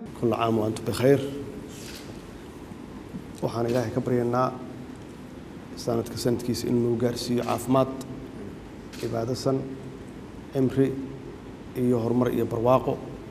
kulla caam wa antum bikhayr waxaan ilaahay ka baryaynaa sanadka sanadkiisa inuu gaarsiiyo caafimaad cibaadasan cimri iyo horumar iyo barwaaqo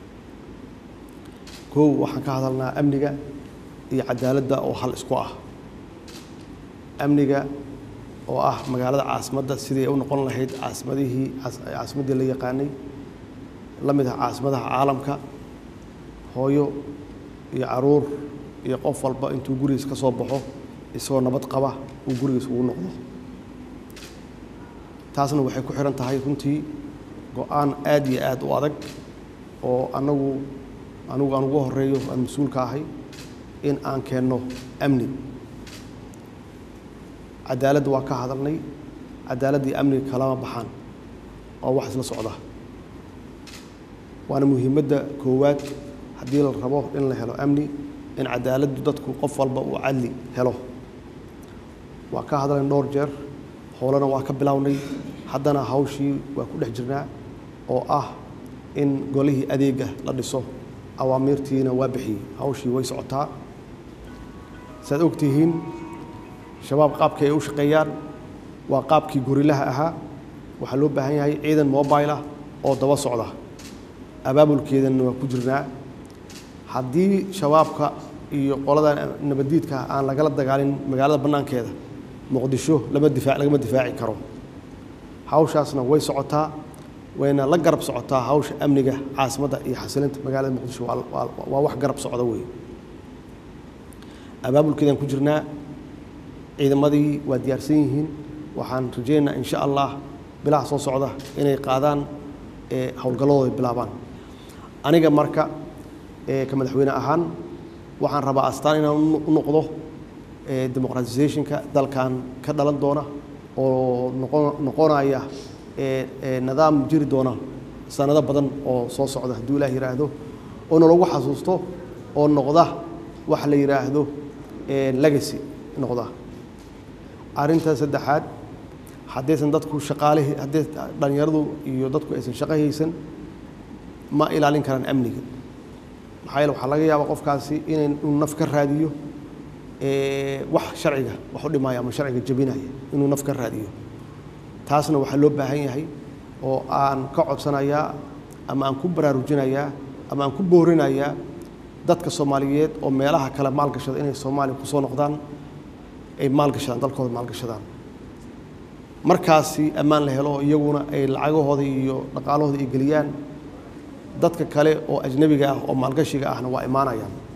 kow waxaan ka hadalnaa amniga iyo cadaaladda oo hal isku ah amniga oo ah magaalada caasimadda sidii ay u noqon lahayd caasimadihii caasimaddii la yaqaanay la mid ah caasimadaha caalamka hooyo iyo caruur iyo qof walba intuu gurigiis ka soo baxo isagoo nabad qaba uu gurigiis ugu noqdo taasna waxay ku xihan tahay runtii go-aan aad iyo aad u adag oo anagu anigu aan ugu horeeyo aan mas-uulka ahay in aan keenno amni cadaaladda waa ka hadalnay cadaaladda iyo amniga kalama baxaan oo wax isla socda waana muhiimadda koowaad haddii la rabo in la helo amni in cadaaladdu dadku qof walba uu cadli helo waa ka hadlayn dhowr jeer howlana waa ka bilownay haddana hawshii waa ku dhex jirnaa oo ah in golihii adeega la dhiso awaamiirtiina waa bixiyey hawshii way socotaa saad ogtihiin shabaab qaabkii ay u shaqeeyaan waa qaabkii gorilaha ahaa waxaa loo baahan yahay ciidan mobile ah oo daba socda abaabulkeedana waa ku jirnaa haddii shabaabka iyo qolada nabaddiidka aan lagala dagaalin magaalada bannaankeeda muqdisho lama difaac lagama difaaci karo hawshaasna way socotaa wayna la garab socotaa hawsha amniga caasimadda iyo xasilinta magaalada muqdisho waa wax garab socda wey abaabulkeedaan ku jirnaa ciidamadii waa diyaarsan yihiin waxaan rajaynaynaa insha allah bilaha soo socda inay qaadaan howlgalladooda bilaabaan aniga marka ka madaxweyne ahaan waxaan rabaa astaan inaan u noqdo demoqratisationka dalkan ka dhalan doona oo noqonaya nidaam jiri doona sanado badan oo soo socda hadduu ilaah yidhaahdo oo nalagu xasuusto oo noqda wax la yidhaahdo legacy noqda arrinta saddexaad haddaysan dadku shaqaalihii hadday dhallinyaradu iyo dadku aysan shaqo haysan ma ilaalin karaan amniga maxaa yeele waxaa laga yaabaa qofkaasi inay inuu naf ka raadiyo wax sharciga wax u dhimaya ama sharciga jebinaya inuu naf ka raadiyo taasna waxaa loo baahan yahay oo aan ka codsanayaa ama aan ku baraarujinayaa ama aan ku boorinayaa dadka soomaaliyeed oo meelaha kale maalgashada inay soomaaliya kusoo noqdaan ay maalgashadaan dalkooda maalgashadaan markaasi ammaan la helo iyaguna ay lacagahooda iyo dhaqaalahooda ay geliyaan dadka kale oo ajnabiga ah oo maalgashiga ahna waa imaanayaan